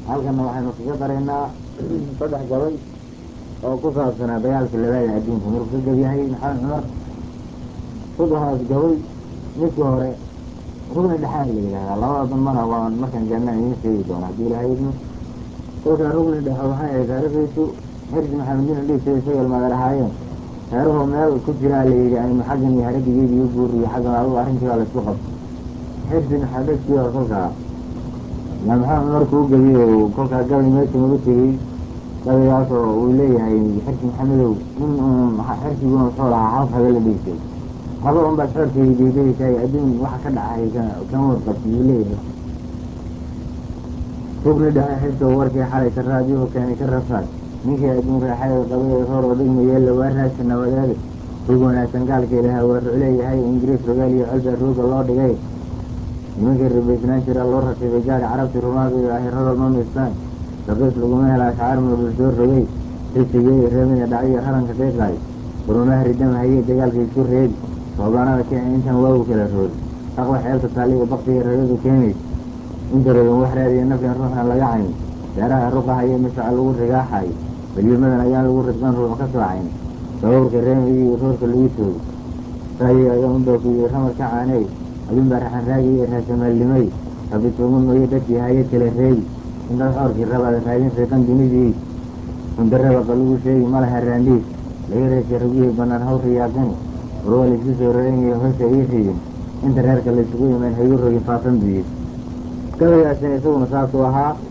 halkana waxaynu kaga daraynaa saddex gabay oo ku saabsanaa dagaalka labaada adduunka markuu ka gebyahay maxamed cumar saddexdaas gabay ninkii hore rugni dhexaan la yidhahdaa labada dambana waa markaan gaarnaan idiin sheegi doona haddii ilahay idmo kolkaa rugni dhexe waxay ahayd taariikhdiisu xirsi maxamedin dhiisay isagal madar ahaayeen reeruhu meel ku jiraa la yidhi aynu xaggan iyo haradigeedi u guuriyo xaggan adugu arrintii baa laisku qabto xirsi maxamedkii oo kolkaa yaa maxamed markuu u gebiyo kolkaa gabay meesha ugu tegey gabaygaas oo uu leeyahay xirsi maxamedow in uun xirsiguna wuxuu lahaa hal haga la dhiisay haba un baad xoorkeyga deedaysaay adduun waxa ka dhacay kama warqabti uu leeyahay rugni dhexe xirso warkii xalay ka raadiyo keenay ka rafaad ninkii adduun raaxayda qabay ee roor oo dhigma yeella waa raadka nabadeeda rug wanaagsan gaalka ilaha waa rucleeyahay ingiriis rogaal iyo colbaa rooga loo dhigay nimankii rabaysnaan jira loo rakibay gaari carabtii rumaadayo ahirada ma miistaan raqiis laguma hela ashcaar mabul soo rogay risigey reemina dhacyo haranka qiiqaay qurumaha ridama hayey dagaalka isku reebi soobaanada kenya intaan waagu kala roodi aqwa xeelta taaliga baktiga ragadu keenays inta rogan wax raadiya nafyan ruuxna laga cayn beeraha ruqahayo masaca lagu rigaaxayo balyimadan ayaan lagu ridqan ruux ka soocayn sababka reemigii roorka lagu toogo raayi ayaa unbaakuyo ramar ka caaney adunbaa raxan raagiyo raasamaalnimay rabbi tuugu mooyo dadkii haye kala reebi intaad xoorkii rabaad raadin riiqan dunidii undaraba qalugu sheegi malaha raandhiis laga reesay rugihii banaan haw riyaaqani warwaa laisku soo raranyayo hoosha ii riyin inta reerka laysugu imaan haygu rogin faafan biyo gabaygaasina isaguna saasuu ahaa